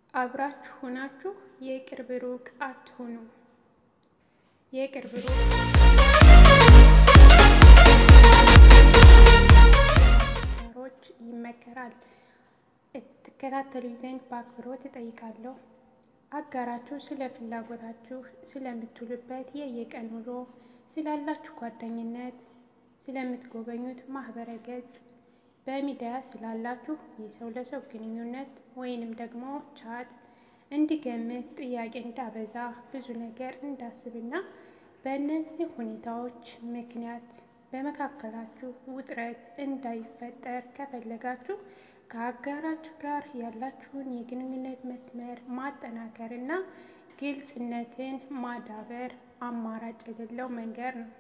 አብራችሁ ሆናችሁ የቅርብ ሩቅ አትሁኑ። የቅርብ ሩቅ ሮች ይመከራል። ትከታተሉ ዘንድ በአክብሮት እጠይቃለሁ። አጋራችሁ ስለ ፍላጎታችሁ፣ ስለምትውሉበት የየቀን ውሎ፣ ስላላችሁ ጓደኝነት፣ ስለምትጎበኙት ማህበረ ገጽ፣ በሚዲያ ስላላችሁ የሰው ለሰው ግንኙነት ወይንም ደግሞ ቻት እንዲገምት ጥያቄ እንዳበዛ ብዙ ነገር እንዳስብና በእነዚህ ሁኔታዎች ምክንያት በመካከላችሁ ውጥረት እንዳይፈጠር ከፈለጋችሁ ከአጋራችሁ ጋር ያላችሁን የግንኙነት መስመር ማጠናከር እና ግልጽነትን ማዳበር አማራጭ የሌለው መንገድ ነው።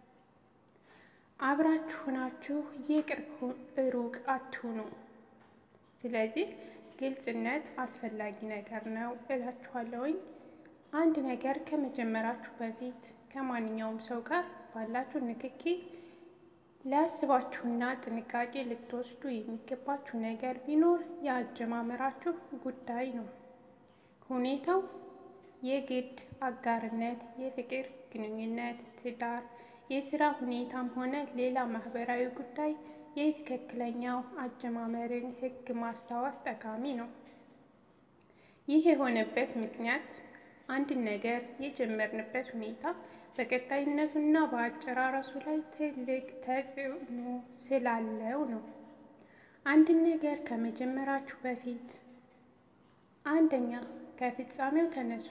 አብራችሁ ናችሁ የቅርብ ሩቅ አትሁኑ። ስለዚህ ግልጽነት አስፈላጊ ነገር ነው እላችኋለሁኝ። አንድ ነገር ከመጀመራችሁ በፊት ከማንኛውም ሰው ጋር ባላችሁ ንክኪ ሊያስባችሁና ጥንቃቄ ልትወስዱ የሚገባችሁ ነገር ቢኖር የአጀማመራችሁ ጉዳይ ነው። ሁኔታው የግድ አጋርነት፣ የፍቅር ግንኙነት፣ ትዳር፣ የስራ ሁኔታም ሆነ ሌላ ማህበራዊ ጉዳይ የትክክለኛው አጀማመርን ሕግ ማስታወስ ጠቃሚ ነው። ይህ የሆነበት ምክንያት አንድን ነገር የጀመርንበት ሁኔታ በቀጣይነቱና በአጨራረሱ ላይ ትልቅ ተጽዕኖ ስላለው ነው። አንድን ነገር ከመጀመራችሁ በፊት አንደኛ ከፍጻሜው ተነሱ።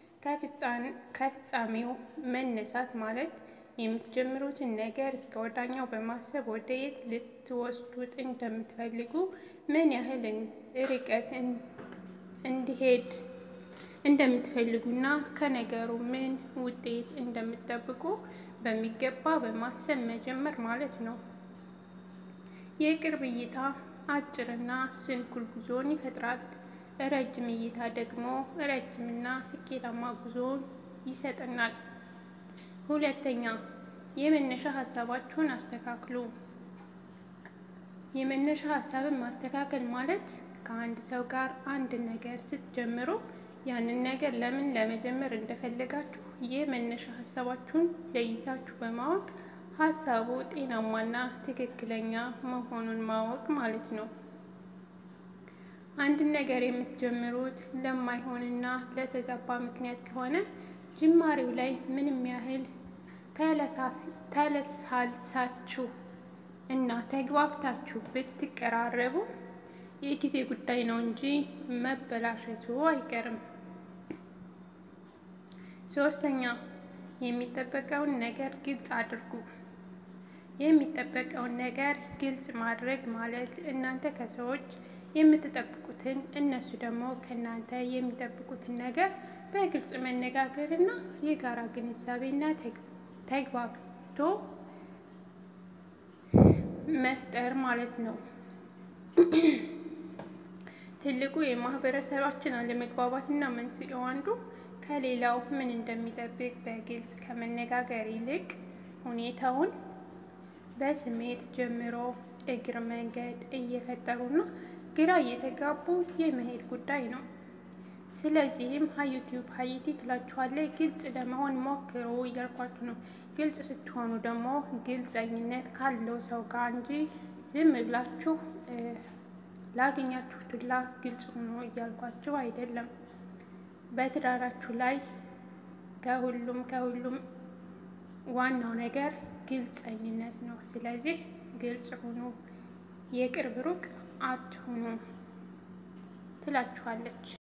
ከፍጻሜው መነሳት ማለት የምትጀምሩትን ነገር እስከ ወዳኛው በማሰብ ወደ የት ልትወስዱት እንደምትፈልጉ፣ ምን ያህል ርቀት እንዲሄድ እንደምትፈልጉና ከነገሩ ምን ውጤት እንደምትጠብቁ በሚገባ በማሰብ መጀመር ማለት ነው። የቅርብ እይታ አጭርና ስንኩል ጉዞን ይፈጥራል። ረጅም እይታ ደግሞ ረጅምና ስኬታማ ጉዞን ይሰጠናል። ሁለተኛ የመነሻ ሀሳባችሁን አስተካክሉ። የመነሻ ሀሳብን ማስተካከል ማለት ከአንድ ሰው ጋር አንድ ነገር ስትጀምሩ ያንን ነገር ለምን ለመጀመር እንደፈለጋችሁ የመነሻ ሀሳባችሁን ለይታችሁ በማወቅ ሀሳቡ ጤናማና ትክክለኛ መሆኑን ማወቅ ማለት ነው። አንድን ነገር የምትጀምሩት ለማይሆንና ለተዛባ ምክንያት ከሆነ ጅማሬው ላይ ምንም ያህል ተለሳልሳችሁ እና ተግባብታችሁ ብትቀራረቡ የጊዜ ጉዳይ ነው እንጂ መበላሸቱ አይቀርም። ሶስተኛ የሚጠበቀውን ነገር ግልጽ አድርጉ። የሚጠበቀውን ነገር ግልጽ ማድረግ ማለት እናንተ ከሰዎች የምትጠብቁትን እነሱ ደግሞ ከእናንተ የሚጠብቁትን ነገር በግልጽ መነጋገር እና የጋራ ግንዛቤና ተግባብቶ መፍጠር ማለት ነው። ትልቁ የማህበረሰባችን አለመግባባትና መንስኤው አንዱ ከሌላው ምን እንደሚጠብቅ በግልጽ ከመነጋገር ይልቅ ሁኔታውን በስሜት ጀምሮ እግር መንገድ እየፈጠሩና ግራ እየተጋቡ የመሄድ ጉዳይ ነው። ስለዚህም ሀዩቲዩብ ሀይቲ ትላችኋለች፣ ግልጽ ለመሆን ሞክሩ እያልኳችሁ ነው። ግልጽ ስትሆኑ ደግሞ ግልጸኝነት ካለው ሰው ጋር እንጂ ዝም ብላችሁ ላገኛችሁት ሁላ ግልጽ ሆኖ እያልኳችሁ አይደለም። በትዳራችሁ ላይ ከሁሉም ከሁሉም ዋናው ነገር ግልጸኝነት ነው። ስለዚህ ግልጽ ሁኑ፣ የቅርብ ሩቅ አትሁኑ ትላችኋለች።